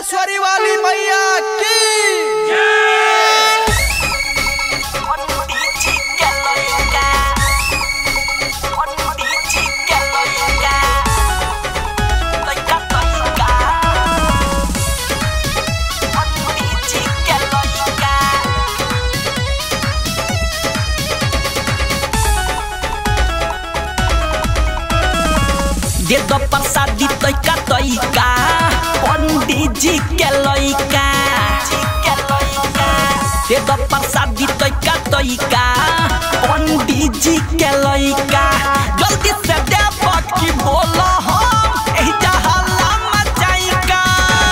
मुंडेश्वरी वाली मैया की दे दो प्रसादी तैका तैका पंडित जी के लइका दे दो प्रसादी तैका तैका पंडित जी के लइका जल्दी से दे बाकी बोलो हम एही जहला मचाइका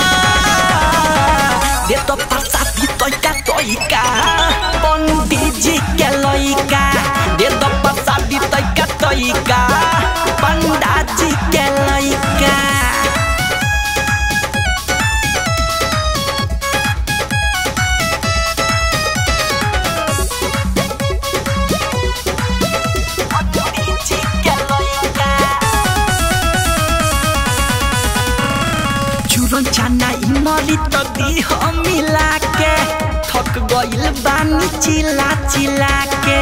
दे दो प्रसादी तैका तैका पंडित जी के लइका दे दो प्रसादी तैका तैका पंडा जी के लइका चूरन चाना इमली तो दी हम मिला के थक गइल बानी चिला चिला के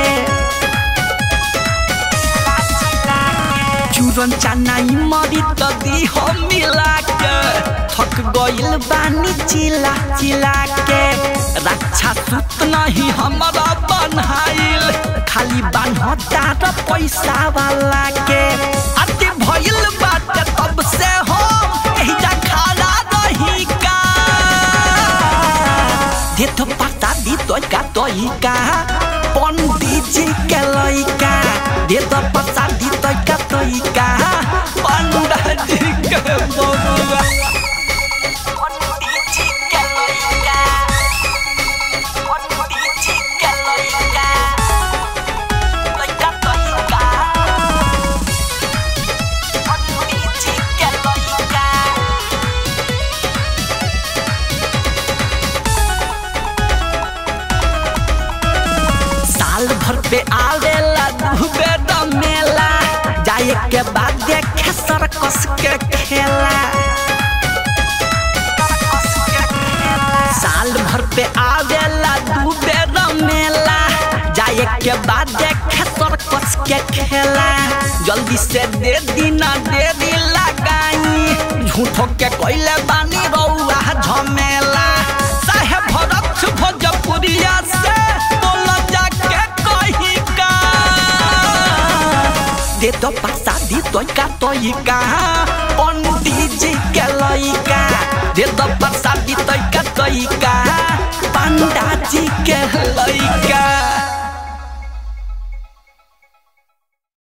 चूरन चाना इमली तो दी हम मिला के थक गइल बानी चिला चिला के रक्षा सूत नहीं हमारा बनहाइल खाली बान्हता र पैसा वाला के अति भइल बाटे तब से हम एहिजा खड़ा रही का दे तो पता दी तो का तो का पंडित जी के लइका दे तो पता दी तो का तो का पंडित जी के बबुआ साल भर पे आवेला डूबे द मेला जाए के बाद देखे सर्कस के खेला साल भर पे आवेला डूबे द मेला जाए के बाद देखे सर्कस के खेला जल्दी से दे दीना दे दी लगाई झूठो के कोइले बानी रउआ झमेला साहेब भरत भोजपुरिया से बोला जाके कही का दे दो प्रसादी तोइका तोइका पंडित जी के लइका दे दो प्रसादी तोइका तोइका पंडा जी के लइका